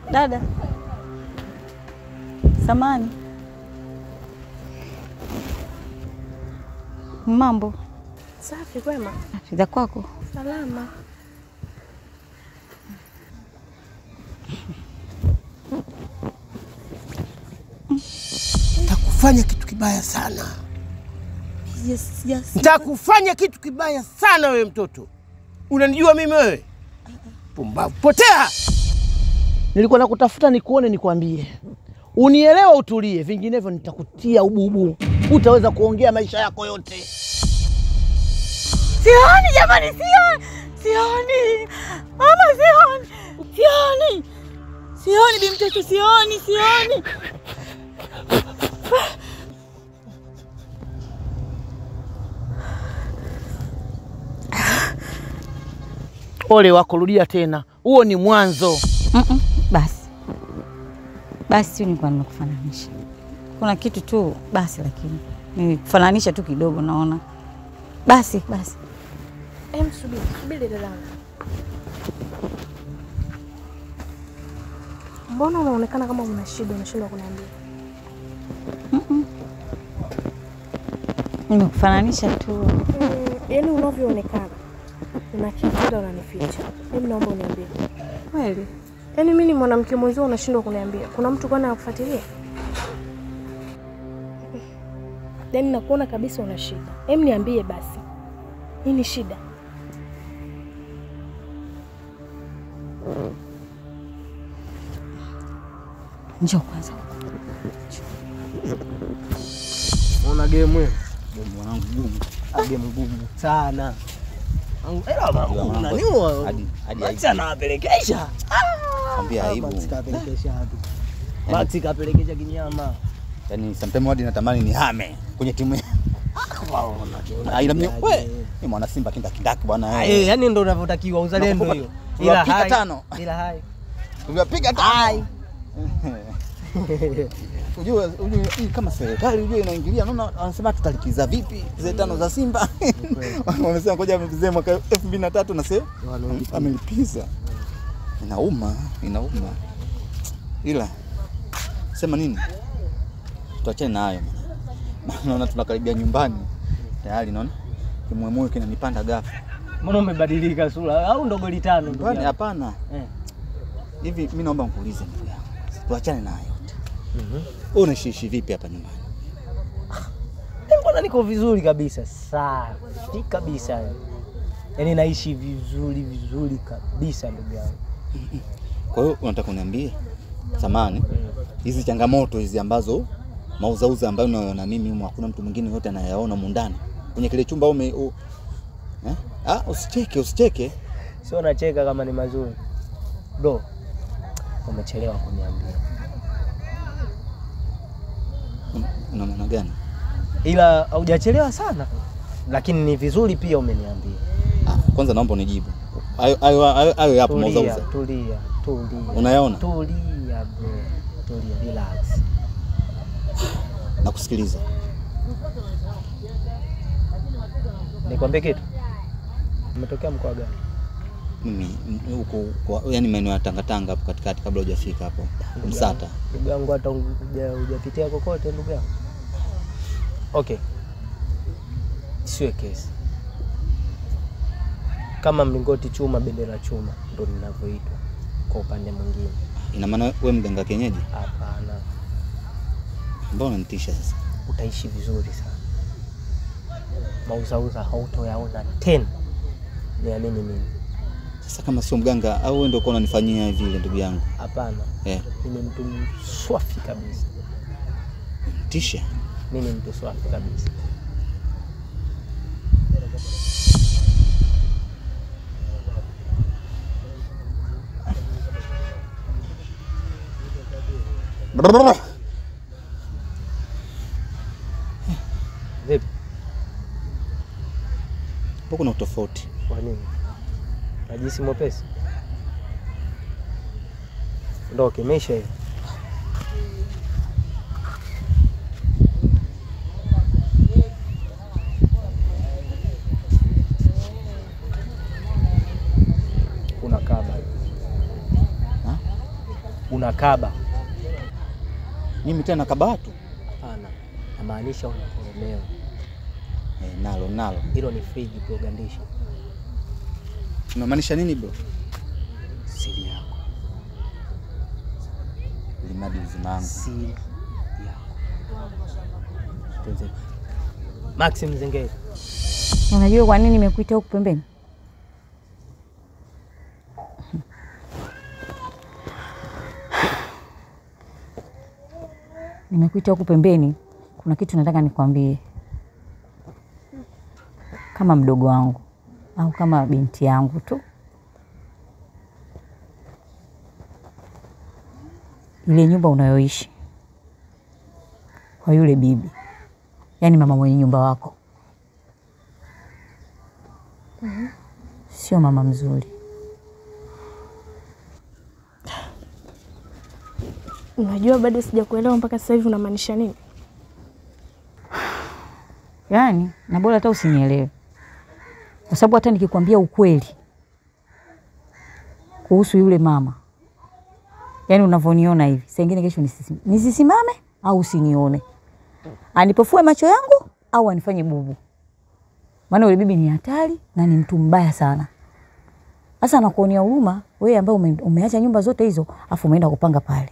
Dada samani, mambo Safi, kwema? za kwako? Salama. Nitakufanya kitu kibaya sana, Yes, yes. nitakufanya kitu kibaya sana wewe mtoto. Unanijua mimi wewe? Pumbavu, potea! Nilikuwa nakutafuta nikuone, nikwambie, unielewa, utulie, vinginevyo nitakutia ububu, utaweza kuongea maisha yako yote. Sioni jamani, sioni, sioni mama, sioni, sioni, sioni bi mtoto, sioni, sioni. Ole wako, rudia tena, huo ni mwanzo. Mm-mm, Basi basi, tu nilikuwa nimekufananisha, kuna kitu tu basi, lakini nimekufananisha tu kidogo, naona basi basi. Em, subiri, subiri dadangu. Mbona unaonekana kama una shida, unashindwa kuniambia? Nimekufananisha tu. Mm, yaani unavyoonekana una kitu ila unanificha. Mimi naomba uniambie. Kweli Yaani mimi ni mwanamke mwenzio unashindwa kuniambia. Kuna mtu kwani anakufuatilia? Yaani nakuona kabisa una shida. Hem, niambie basi. Nini shida? njoo kwanza. Una game wewe? Game mwanangu gumu. Game gumu sana. Ela mwanangu unaniua. Hadi hadi Max anawapelekesha. Kwambia aibu. Max kapelekesha watu. Max kapelekesha kinyama. Yaani sometimes hadi natamani nihame kwenye timu yangu. Ah, ila mimi we, ni mwana Simba kinda kindaki bwana Eh, eh. yani ndo unavyotakiwa uzalendo Nakupa- hiyo. tunapiga hai- tano. Ila hai. Tumepiga tano. Ujue ujue hii kama serikali ujue inaingilia, naona wanasema tutalipiza vipi zile tano za Simba. Wamesema ngoja amelipizie mwaka 2003 na sasa Wamelipiza. amelipiza. Inauma, inauma. Ila sema nini? Tuachane na hayo bwana. Maana naona tunakaribia nyumbani. Tayari naona kimwemwe kinanipanda ghafla. Mbona umebadilika sura? Au ndo goli tano ndugu Nyumbani yangu? hapana. Eh. Hivi mimi naomba nikuulize ndugu yangu. Tuachane na hayo yote. Mhm. Wewe unaishi vipi hapa nyumbani? Eh, Mbona niko vizuri kabisa, safi kabisa, yaani naishi vizuri vizuri kabisa ndugu yangu. Kwa hiyo unataka uniambie samani hizi changamoto hizi ambazo mauzauza ambayo unayoona mimi humo hakuna mtu mwingine yote anayaona humu ndani kwenye kile chumba ume u, eh? Ah, usicheke usicheke. Sio nacheka kama ni mazuri do, umechelewa kuniambia, Un- Una maana gani? ila haujachelewa sana, lakini ni vizuri pia umeniambia. Ah, kwanza naomba unijibu hayo hayo hayo- hayo yapo Tulia, mauzauza tulia, tulia, unayaona? tulia bro, tulia, relax. Nakusikiliza. Nikwambie kitu, umetokea mkoa gani? Mimi m- huko kwa- yani maeneo ya Tanga Tanga hapo katikati kabla hujafika hapo Msata. ndugu yangu, hata huja- hujapitia kokote ndugu yangu. Okay, siwe kesi kama mlingoti chuma, bendera chuma, ndo ninavyoitwa kwa upande mwingine. Ina maana wewe mganga kienyeji? Hapana, Mbona unanitisha sasa? utaishi vizuri sana, mauzauza hautoyaona tena, niamini mimi. Sasa kama sio mganga au wewe ndio uko unanifanyia vile ndugu yangu? Hapana, Eh, mimi mtu swafi kabisa, tisha. mimi mtu swafi kabisa. Brrr. Vipi, Huko kuna utofauti. kwa nini najisi mwepesi? Ndo kimeisha hiyo. Kuna kaba unakaba. Mimi tena kabatu Hapana, namaanisha unakolemewa. eh, nalo nalo. Hilo ni friji kugandisha Unamaanisha nini bro? siri yako, Limadi uzima wangu. siri yako. Tuanze. Maxim Zengeri, Unajua kwa nini nimekuita huku pembeni? Nimekuita huku pembeni, kuna kitu nataka nikwambie, kama mdogo wangu au kama binti yangu tu. Ile nyumba unayoishi kwa yule bibi, yaani mama mwenye nyumba wako sio mama mzuri. Unajua bado sijakuelewa mpaka sasa hivi unamaanisha nini? Yaani na bora hata usinielewe, kwa sababu hata nikikwambia ukweli kuhusu yule mama, yaani unavyoniona hivi, saa ingine kesho nisisi- nisisimame au usinione, anipofue macho yangu au anifanye bubu, maana yule bibi ni hatari na ni mtu mbaya sana. Sasa nakuonea huruma wewe ambaye ume, umeacha nyumba zote hizo afu umeenda kupanga pale,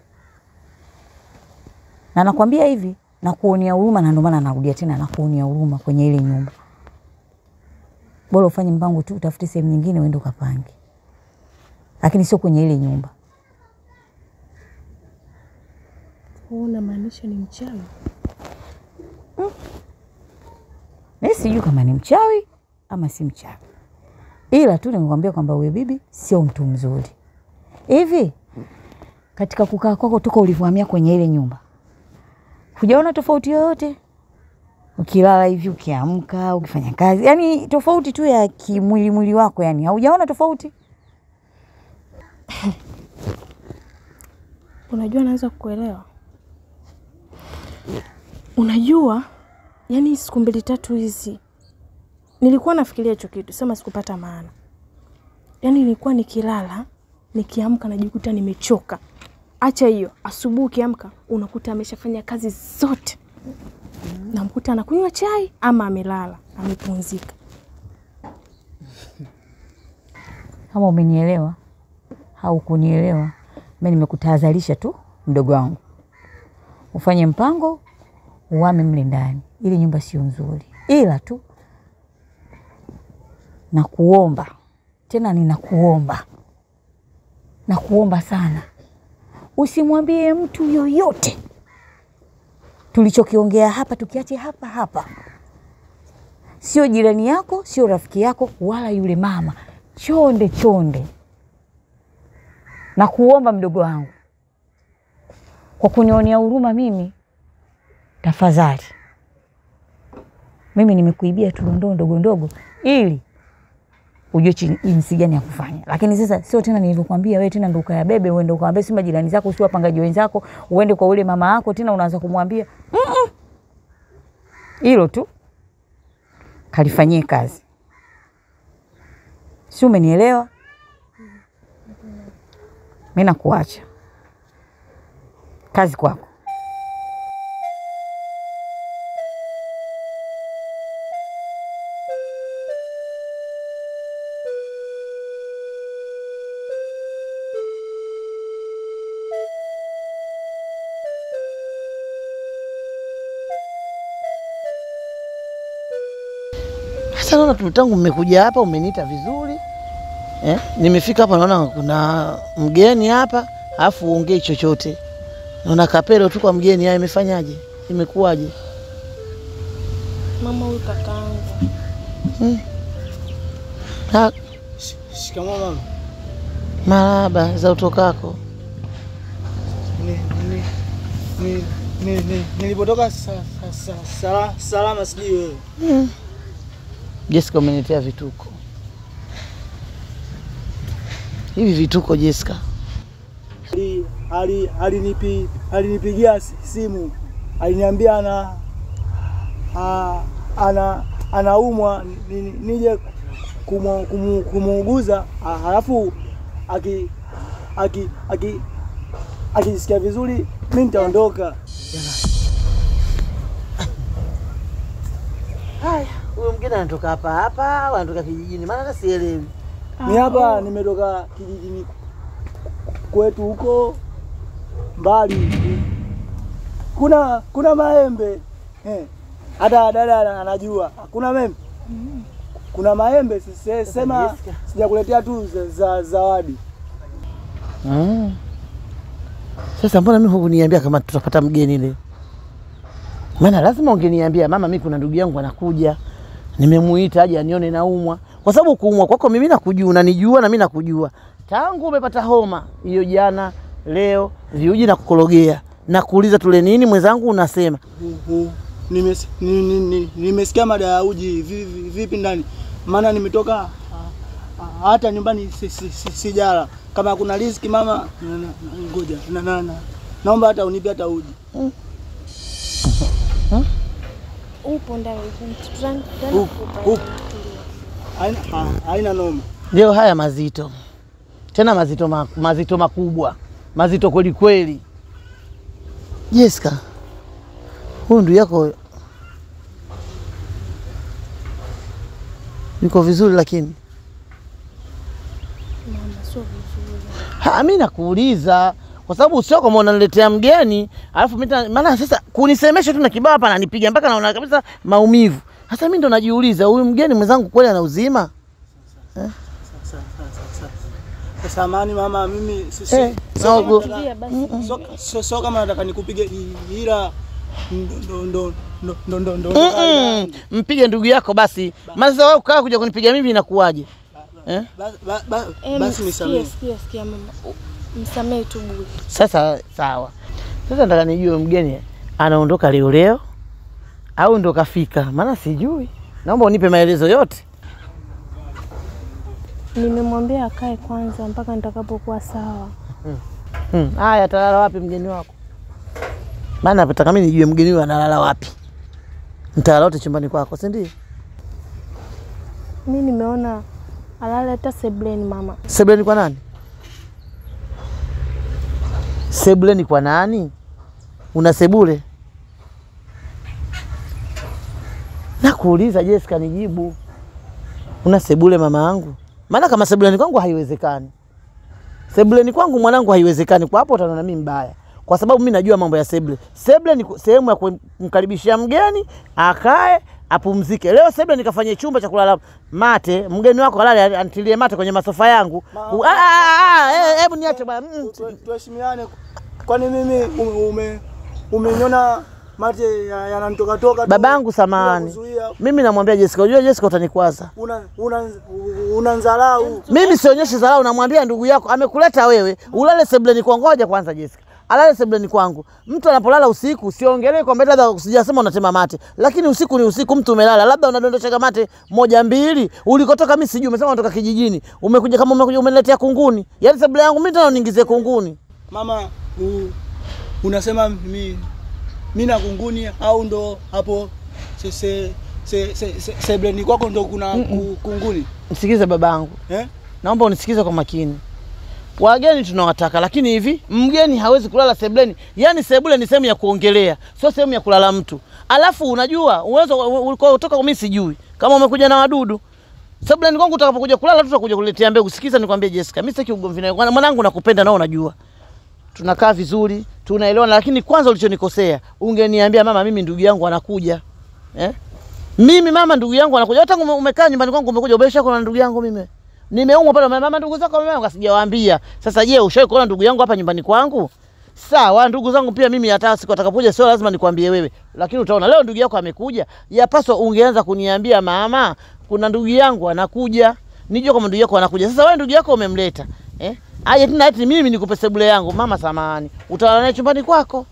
na nakwambia hivi nakuonea huruma, na ndio maana narudia tena, nakuonea huruma kwenye ile nyumba. Bora ufanye mpango tu, utafute sehemu nyingine uende ukapange, lakini sio kwenye ile nyumba. Wewe unamaanisha ni mchawi? Mimi sijui kama ni mchawi ama si mchawi, ila tu nimekwambia kwamba huyo bibi sio mtu mzuri. Hivi katika kukaa kwako toka ulivyohamia kwenye ile nyumba, hujaona tofauti yoyote? Ukilala hivi, ukiamka, ukifanya kazi, yani tofauti tu ya kimwili mwili wako, yani haujaona tofauti? Unajua, naweza kukuelewa. Unajua, yani siku mbili tatu hizi nilikuwa nafikiria hicho kitu, sema sikupata maana. Yani nilikuwa nikilala, nikiamka najikuta nimechoka. Acha hiyo, asubuhi ukiamka unakuta ameshafanya kazi zote, namkuta anakunywa chai ama amelala amepumzika. Kama umenielewa au kunielewa, mimi nimekutahadharisha tu, mdogo wangu, ufanye mpango uame mle ndani, ili nyumba sio nzuri, ila tu nakuomba tena, ninakuomba nakuomba sana, usimwambie mtu yoyote tulichokiongea hapa, tukiache hapa hapa, sio jirani yako, sio rafiki yako, wala yule mama chonde chonde. Na kuomba mdogo wangu, kwa kunionea huruma mimi, tafadhali. Mimi nimekuibia tu dondoo ndogo ndogo, ili ujue chi- jinsi gani ya kufanya. Lakini sasa sio tena nilivyokuambia wewe, tena ndo ukayabebe uende ukawaambia si majirani zako, si wapangaji wenzako, uende kwa ule mama yako tena unaanza kumwambia "Mm-mm." hilo tu kalifanyie kazi, si umenielewa? Mi nakuacha kazi kwako. Sasa naona tu tangu mmekuja hapa umeniita vizuri eh? Nimefika hapa naona kuna mgeni hapa, alafu uongei chochote. Naona kapelo tu kwa mgeni. Haya, imefanyaje? Imekuwaje? Mama huyu kakaangu Ha, Shikamoo mama. marahaba za utokako. Ni- ni- ni- ni- ni- Nilipotoka sa- sa- sa- sala- salama, sijui wewe. Jessica, umeniletea vituko hivi. Vituko Jessica? Ali- ali- alinipi- Alinipigia si- simu aliniambia ana a- ana anaumwa ni- ni- nije kumu- kumu- kumuuguza, a- halafu aki aki aki akijisikia vizuri mi nitaondoka. Haya, huyo mgeni anatoka hapa hapa au anatoka kijijini? Maana hata sielewi. Ni hapa nimetoka kijijini kwetu huko mbali, kuna kuna maembe eh. Hata dada ana- anajua kuna maembe, kuna maembe. sise- Sema Jessica. sijakuletea tu za- za zawadi. Mm. Sasa mbona mimi hukuniambia kama tutapata mgeni leo? Maana lazima ungeniambia mama, mimi kuna ndugu yangu anakuja, nimemuita aje anione naumwa, kwa sababu kuumwa kwako mimi nakujua, unanijua na mimi nakujua tangu umepata homa hiyo jana, leo viuji na kukorogea na kuuliza tule nini, mwenzangu unasema Hu- hu- nimes- ni- ni- ni- Nimesikia mada ya uji vi- vi- vipi ndani, maana nimetoka ah, ah, hata nyumbani si- si- si- sijala. Kama kuna riziki mama, na- na- na- ngoja na- na- na- naomba hata unipe hata uji. Upo ndani tuta- tuta- Upo, kukupa. upo. Haina ha- haina noma. ndio haya mazito tena mazito, ma, mazito makubwa mazito kweli kweli. Jessica, huyu ndugu yako yuko vizuri, lakini Mama, sio vizuri. Ha, mi nakuuliza kwa sababu sio kama unaniletea mgeni alafu mimi tena- maana sasa kunisemesha tu na kibao hapa ananipiga mpaka naona kabisa maumivu. Sasa mimi ndo najiuliza huyu mgeni mwenzangu kweli ana uzima? Samani mama, mimi si- si- Eh, sio no, kama Tulia basi. nataka- sio- sio- sio kama nataka nikupige i- ila ndo ndo ndo ndo ndo ndo Mm -mm. Mpige ndugu yako basi. Maana sasa wewe ukaa kuja kunipiga mimi inakuwaje? Eh? Ba- ba- ba- Em, basi sikia, nisamehe. sikia, sikia mama. U- Msamehe tu bure. Sasa sawa. Sasa nataka nijue mgeni anaondoka leo leo au ndo kafika? Maana sijui. Naomba unipe maelezo yote. Nimemwambia akae kwanza mpaka nitakapokuwa sawa. Hmm. Haya, atalala wapi mgeni wako? Maana nataka mimi nijue mgeni huyu analala wapi. Mtalala wote chumbani kwako, si ndio? Mi nimeona alale hata sebleni mama. Sebuleni kwa nani? Sebuleni kwa nani? Una sebule? Nakuuliza Jessica, nijibu. Una sebule mama yangu? Maana kama sebuleni kwangu haiwezekani. Sebuleni kwangu mwanangu haiwezekani. Kwa hapo utaona mimi mbaya. Kwa sababu mimi najua mambo ya sebule. Sebule ni ku- sehemu ya kumkaribishia mgeni, akae, apumzike. Leo sebule nikafanye chumba cha kulala mate, mgeni wako alale antilie mate kwenye masofa yangu. U- ah, ah, ah, eh, Hebu niache bwana. Mm. Tu- tuheshimiane. Kwani mimi ume- ume umeniona mate ya- yananitoka toka tu Babangu bila samahani. kuzuia. Mimi namwambia Jessica, unajua Jessica utanikwaza. Una una unanzalau. Mimi sionyeshi dharau, namwambia ndugu yako amekuleta wewe, ulale sebuleni kwangu. Ngoja kwanza Jessica. Alale sebuleni kwangu. Mtu anapolala usiku siongelee kwamba labda sijasema unatema mate. Lakini usiku ni usiku, mtu umelala, labda unadondosha mate moja mbili. Ulikotoka mimi sijui, umesema unatoka kijijini. Umekuja kama umekuja umeniletea kunguni. Yaani sebule yangu mimi tena uniingizie kunguni. Mama, u, unasema mi mi na kunguni au ndo hapo se, se, se, se, se, sebleni kwako ndo kuna ku- kunguni Msikize babangu. eh? Naomba unisikize kwa makini. Wageni tunawataka, lakini hivi mgeni hawezi kulala sebuleni. Yaani sebule ni sehemu ya kuongelea, sio sehemu ya kulala mtu. Alafu unajua uwezo ulikuwa kutoka mimi sijui kama umekuja na wadudu sebuleni kwangu. Utakapokuja kulala, tutakuja kuletea mbegu. Sikiza nikwambie Jessica, mimi sitaki ugomvi nawe. Mwana- Mwanangu nakupenda nao, unajua tunakaa vizuri, tunaelewana, lakini kwanza ulichonikosea, ungeniambia mama, mimi ndugu yangu anakuja eh? Mimi mama, ndugu yangu anakuja. Hata ume- umekaa nyumbani kwangu, umekuja umesha kuna ndugu yangu mimi nimeumwa pale, mama, ndugu zako wameumwa, sijawaambia. Sasa je, ushawahi kuona ndugu yangu hapa nyumbani kwangu? Sawa, ndugu zangu pia mimi hata siku atakapokuja sio lazima nikwambie wewe, lakini utaona leo ndugu yako amekuja, yapaswa ungeanza kuniambia mama, kuna ndugu yangu anakuja, nijue kama ndugu yako anakuja. Sasa wewe ndugu yako umemleta eh? Aje tena eti mimi nikupe sebule yangu? Mama samahani, utalala naye chumbani kwako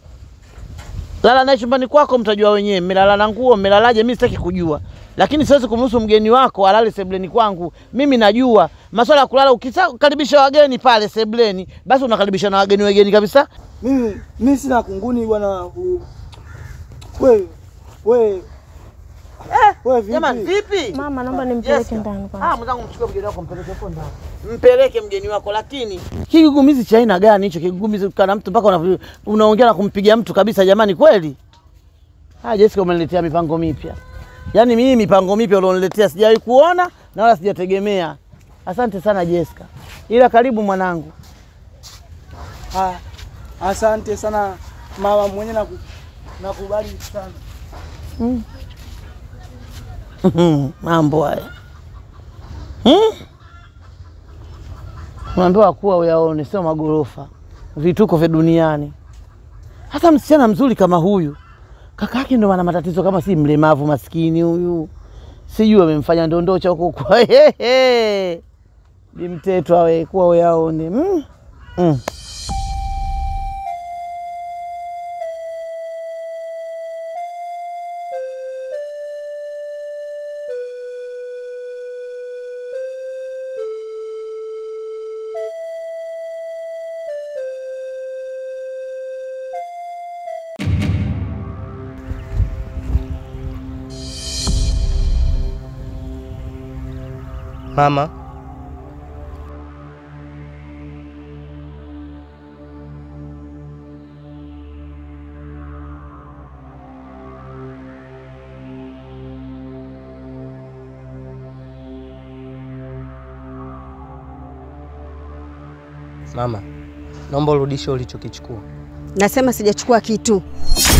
lala naye chumbani kwako, mtajua wenyewe. Mmelala na nguo, mmelalaje? Mimi sitaki kujua, lakini siwezi kumruhusu mgeni wako alale sebuleni kwangu. Mimi najua masuala ya kulala. Ukikaribisha wageni pale sebuleni, basi unakaribisha na wageni wageni kabisa. Mimi mimi sina kunguni bwana. u- We we Wewe vipi? Jamani vipi? Mama, naomba nimpeleke Jessica. ndani kwanza. Ah, mwenzangu mchukue mgeni wako mpeleke huko ndani. Mpeleke mgeni wako lakini kigugumizi cha aina gani hicho kigugumizi kana mtu mpaka una, unaongea na kumpiga mtu kabisa jamani kweli? Ah, Jessica umeniletea mipango mipya. Yaani mimi mipango mipya ulioniletea sijawahi kuona na wala sijategemea. Asante sana Jessica. Ila karibu mwanangu. Ah, asante sana mama mwenye naku, nakubali sana. Mambo haya. Hmm? Unaambiwa kuwa uyaone, sio magorofa, vituko vya duniani. Hata msichana mzuri kama huyu, kaka yake ndo ana matatizo kama si mlemavu maskini huyu, sijui amemfanya ndondocha huko kwa hehe, bimtetwa we kuwa uyaone. Mm. Mm. Mama, mama, naomba urudishe ulichokichukua. Nasema sijachukua kitu.